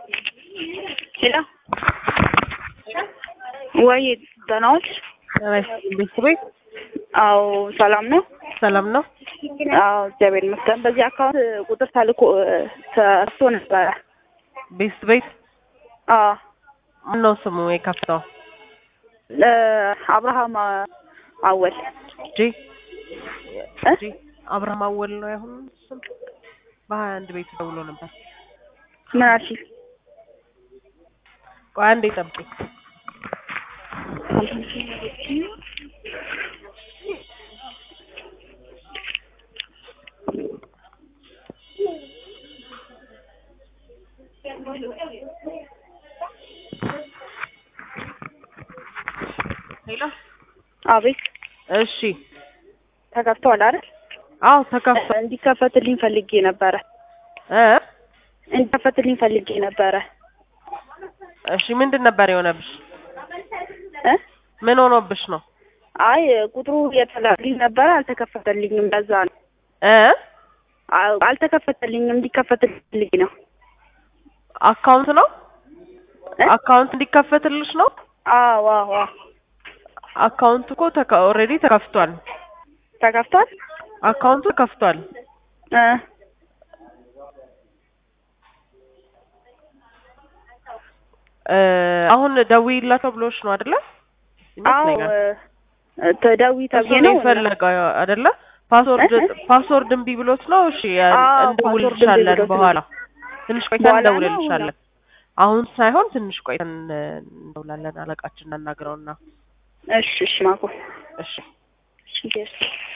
ሄሎ ወይ ደህና ዋልሽ? ቤተሰቦች አዎ ሰላም ነው። ሰላም ነው። አዎ እግዚአብሔር ይመስገን። በዚህ አካውንት ቁጥር ተልኮ ተርሶ ነበረ። ቤት ቤት አዎ ምነው ስሙ የከፍተው እ አብርሃም አወል ጂ እ ጂ አብርሃም አወል ነው ያሁን ስም በሀያ አንድ ቤት ደውሎ ነበር። ምን አልሽኝ? ቆይ አንዴ ጠብቂኝ። ሄሎ አቤት እሺ። ተከፍተዋል አይደል? አዎ ተከፍቶ እንዲከፈትልኝ ፈልጌ ነበረ። እ እንዲከፈትልኝ ፈልጌ ነበረ። እሺ ምንድን ነበር የሆነብሽ? እ ምን ሆኖብሽ ነው? አይ ቁጥሩ የተላልኝ ነበረ አልተከፈተልኝም። ለዛ ነው እ አዎ፣ አልተከፈተልኝም። እንዲከፈትልኝ ፈልጌ ነው። አካውንት ነው እ አካውንት እንዲከፈትልሽ ነው? አዎ አዎ አዎ። አካውንት እኮ ኦልሬዲ ተከፍቷል። ተከፍቷል አካውንቱ ተከፍቷል። እ እ አሁን ደውዪላቸው ብሎሽ ነው አይደለ? አዎ ይመስለኛል። እ ተደዊ እሱ ተብዬ ነው ነው የፈለገው አይደለ? ፓስወርድ እ? ፓስወርድ እምቢ ብሎት ነው። እሺ አዎ፣ እንደውልልሻለን ፓስወርድ እምቢ ብሎት ነው። በኋላ ትንሽ ቆይተን በኋላ ነው እንደውልልሻለን። አሁን ሳይሆን ትንሽ ቆይተን እ፣ እንደውላለን። አለቃችን እናናግረውና እሺ እሺ ማኮ እሺ እሺ